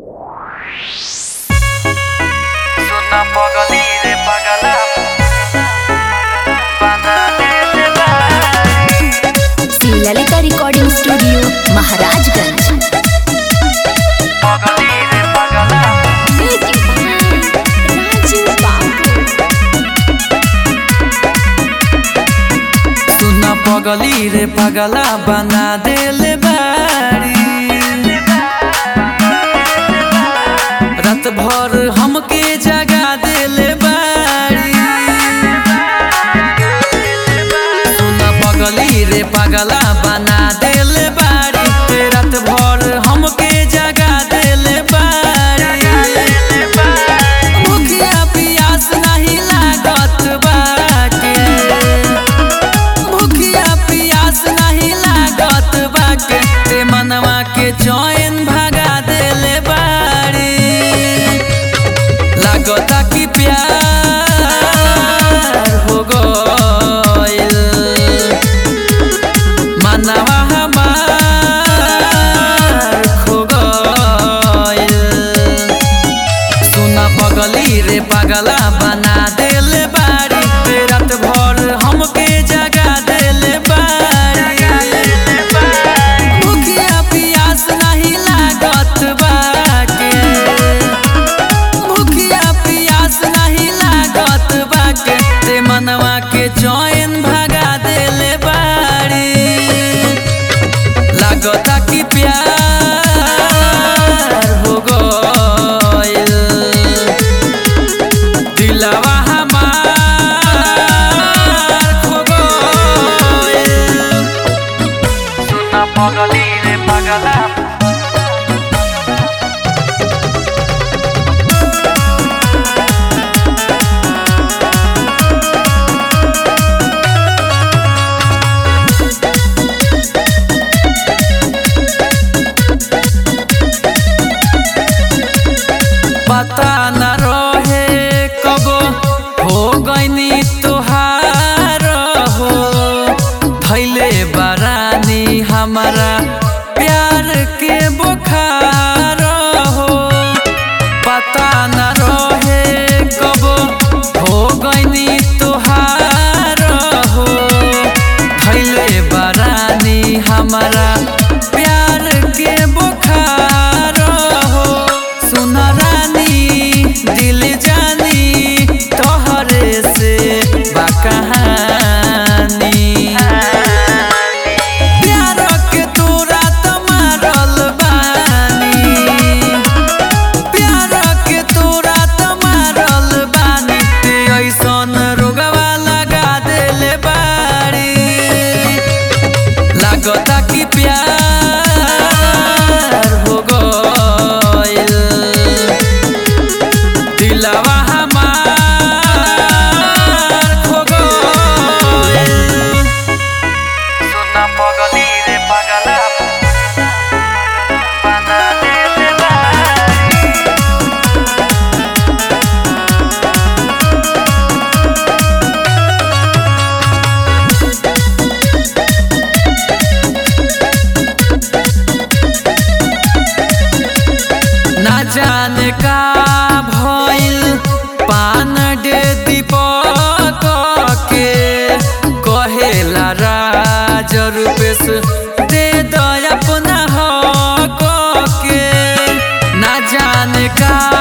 Suena pogodire pagala Banane Shivlalita recording studio Maharajganj Pogodire pagala सुना पगली रे पगला बना देले बाड़ी रात भर हमके जगा देले बाड़ी सुना पगली रे पगला बना देले बाड़ी रात भर हमके जगा देले बाड़ी भूखिया पियास नहीं लागत बाटे भूखिया पियास नहीं लागत बाटे ते मनवा के चैन भगा देले बाड़ी लागता कि प्यार हो गइल मनवा हमार खो गइल सुना पगली रे पगला बना देले बाड़ी ते रात भर हमके जगा देले बाड़ी भूखिया पियास नहीं लागत बाटे भूखिया पियास नहीं लागत बाटे ते मनवा के चैन भगा देले बाड़ी लागता कि प्यार हो गइल दिलवा हमार खो गइल सुना पगली रे पगला पता न रहे कब हो गईनी तुहार हो भैले बरानी हमारा प्यार के बुखार हो पता न रहे कब हो गईनी तुहार हो भैले बरानी हमारा प्यार के बुखार हो सुन रानी दिल जानी तोहरे से बा कहानी प्यार के तोरा त मारल बानी प्यार के तोरा त मारल बानी ते ऐसन रोगवा लगा देले बाड़ी लागता कि प्यार हो गइल दिलवा हमार खो गइल सुना पगली रे पगला बना देले बाड़ी ना जाने का भइल पान डे दीपक के कहेला राज रूपेश दे दो अपना हक के ना जाने का